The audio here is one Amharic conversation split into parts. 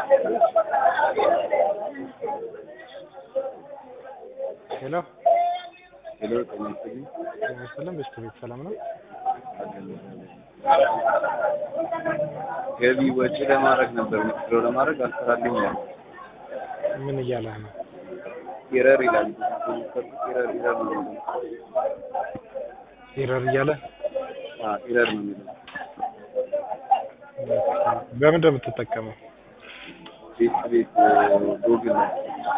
ሄሎ ሄሎ ጤና ይስጥልኝ። ጤና ይስጥልን። በስተ ቤት ሰላም ነው? ገቢ ወጪ ለማድረግ ነበር ዊዝድሮ ለማድረግ አልሰራልኝ ያለ ምን እያለህ ነው? ኤረር ይላል። ኤረር ኤረር ነው የሚለው። ኤረር እያለ አዎ ኤረር ነው የሚለው። በምንድን ነው የምትጠቀመው? ቤት ቤት ጎግል ነው።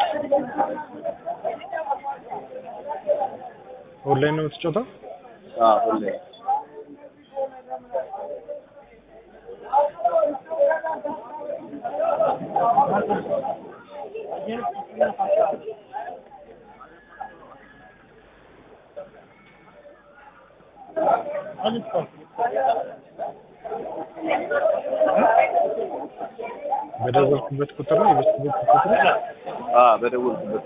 ኦንላይን ነው የምትጫወተው? አዎ ሁሌ በደወልኩበት ቁጥር ነው የበስተ ቤት ቁጥር አዎ በደወልኩበት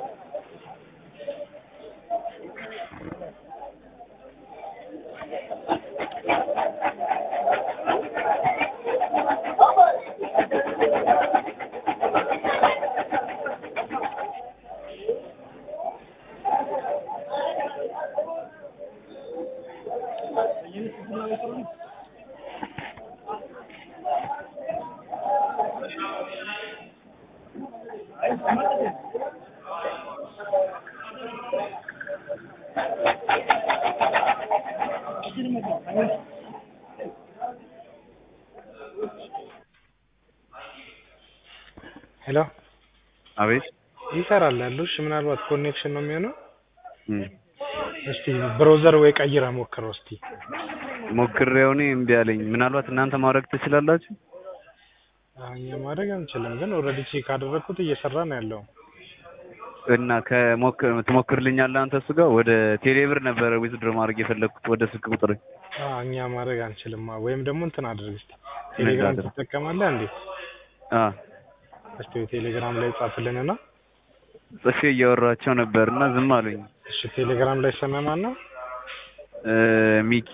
ሄሎ አቤት ይሰራል ያሉሽ ምናልባት ኮኔክሽን ነው የሚሆነው። እም እስቲ ብሮዘር ወይ ቀይረ ሞክረው እስቲ። ሞክሬው እኔ እምቢ አለኝ። ምናልባት እናንተ ማድረግ ትችላላችሁ? አሁን እኛ ማድረግ አንችልም፣ ግን ኦልሬዲ ቼክ አደረግኩት እየሰራ ነው ያለው። እና ከሞክር ትሞክርልኛለህ አንተ እሱ ጋር ወደ ቴሌብር ነበረ ዊዝድሮ ማድረግ የፈለግኩት ወደ ስልክ ቁጥር አዎ እኛ ማድረግ አንችልም። ወይም ደግሞ እንትን አድርግ እስቲ ቴሌግራም አድርግ? አ ትጠቀማለህ እንዴ? እስቲ ቴሌግራም ላይ ጻፍልንና ጽፌ እያወራቸው ነበር እና ዝም አሉኝ። እሺ ቴሌግራም ላይ ስምህ ማን ነው? እ ሚኪ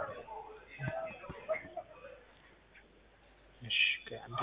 እሺ ቆይ አንዴ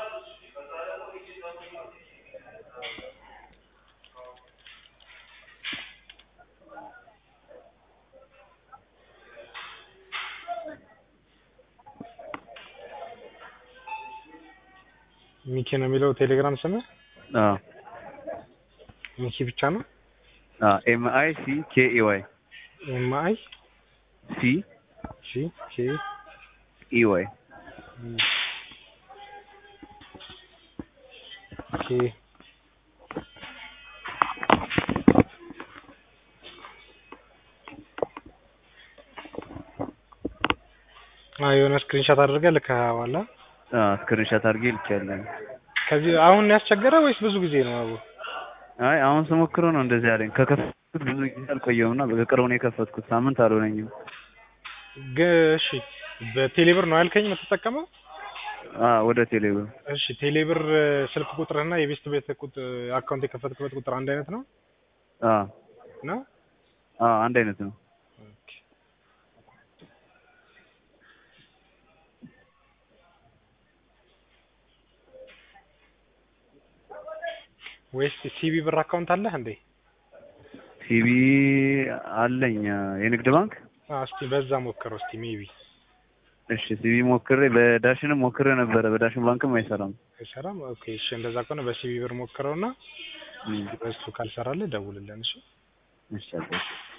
ሚኪ ነው የሚለው ቴሌግራም ስምህ? አ ሚኪ ብቻ ነው? አ ኤም አይ ሲ ኬ ኢ ዋይ ኤም አይ ሲ ሲ ኬ ኢ ዋይ ኬ አዎ የሆነ ስክሪንሾት አድርገህ ልከኸዋል። አ? አ ስክሪንሾት አድርጌ ልኬያለሁ። ከዚህ አሁን ያስቸገረ ወይስ ብዙ ጊዜ ነው? አቡ አይ አሁን ስሞክረው ነው እንደዚህ አለኝ። ከከፈትኩት ብዙ ጊዜ አልቆየሁም እና በቅርቡ ነው የከፈትኩት። ሳምንት አልሆነኝም። ግን እሺ በቴሌብር ነው ያልከኝ የምትጠቀመው? አ ወደ ቴሌብር እሺ ቴሌብር ስልክ ቁጥርህና የቤስት ቤት ቁጥር አካውንት የከፈትክበት ቁጥር አንድ አይነት ነው አ ነው? አ አንድ አይነት ነው። ኦኬ። ወይስ ሲቢ ብር አካውንት አለህ እንዴ? ሲቢ አለኝ የንግድ ባንክ። አዎ እስቲ በዛ ሞክረው እስቲ ሜቢ እሺ ሲቢ ሞክሬ በዳሽንም ሞክሬ ነበረ። በዳሽን ባንክም አይሰራም። አይሰራም። ኦኬ እሺ እንደዛ ከሆነ በሲቢ ብር ሞክረውና እም በሱ ካልሰራልህ ደውልልን እሺ። እሺ አባቴ።